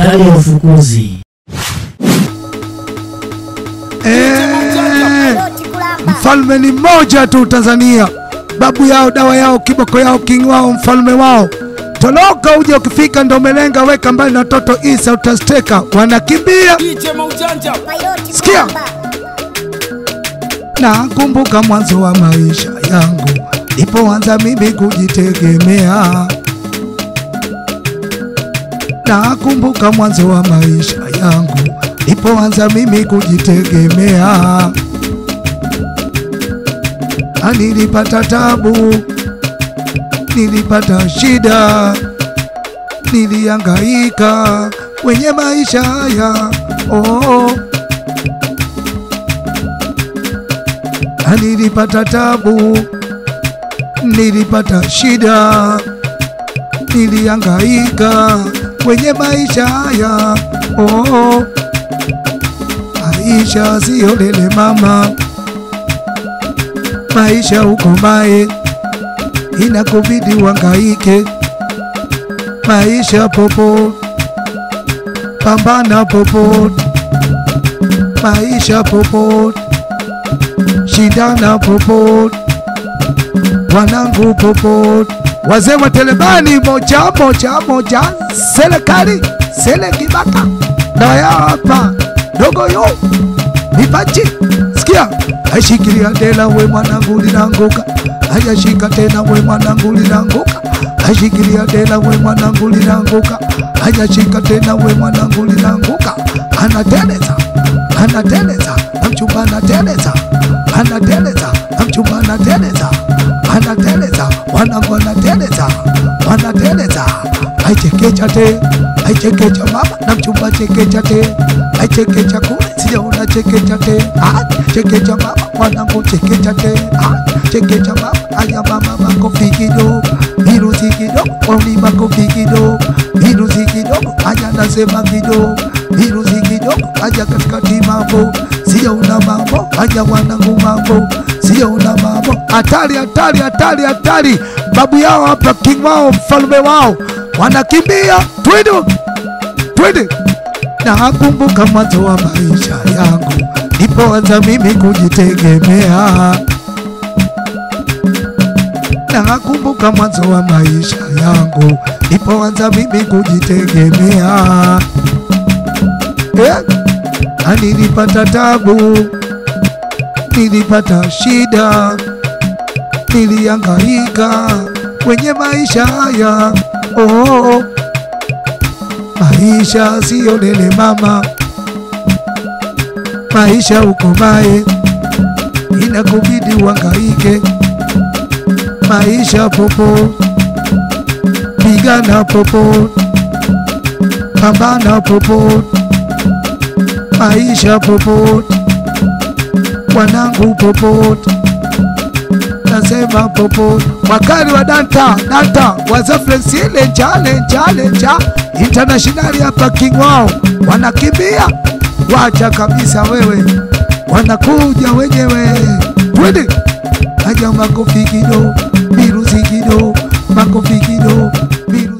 ndani ya ufukuzi. Eh, mfalme ni mmoja tu Tanzania, babu yao, dawa yao, kiboko yao, king wao, mfalme wao. Toroka uje, ukifika ndo umelenga, weka mbali na toto Isa, utasteka. Wanakimbia Sikia. Nakumbuka mwanzo wa maisha yangu nilipoanza mimi kujitegemea. Nakumbuka mwanzo wa maisha yangu nilipoanza mimi kujitegemea. Na nilipata tabu, nilipata shida, nilihangaika kwenye maisha haya oh. Na nilipata tabu, nilipata shida, nilihangaika kwenye maisha haya oh. Maisha siyo lele mama, maisha ukomae, inakubidi uhangaike. Maisha popo, pambana popo, maisha popo, shindana popo, wanangu popo, wazee wa telebani moja moja moja, serikali sele kibaka dawa yao hapa dogo yo mipachi sikia aishikilia tena we mwanangu linanguka hajashika tena we mwanangu linanguka aishikilia tena we mwanangu linanguka hajashika tena we mwanangu linanguka anateleza anateleza na mchumba anateleza anateleza na mchumba anateleza anateleza wanangu anateleza wanateleza aichekecha te aichekecha mama na mchumba chekecha te aichekecha kule sijaona chekecha te Ah, chekecha mama wanangu chekecha te Ah, chekecha mama aya mama makofi kidogo virusi kidogo wauni makofi kidogo virusi kidogo aya nasema kidogo virusi kidogo aja katikati mambo sijaona mambo aja wanangu mambo sijaona mambo hatari hatari hatari hatari babu yao hapa king wao mfalme wao wanakimbia twende twende nakumbuka mwanzo wa maisha yangu nipoanza mimi kujitegemea nakumbuka mwanzo wa maisha yangu nipoanza mimi kujitegemea eh? Na nilipata tabu, nilipata shida, nilihangaika kwenye maisha haya oh. Maisha siyo lele mama, maisha ukomae, inakubidi uhangaike. Maisha popo, pigana popo, pambana popo, maisha popo, wanangu popo, nasema popo, wakali wa danta danta wazafresi lenja lenja lenja internationali hapa king wao wanakimbia, wacha kabisa wewe, wanakuja wenyewe, twende aja makofi kido, virusi kido, makofi kido, virusi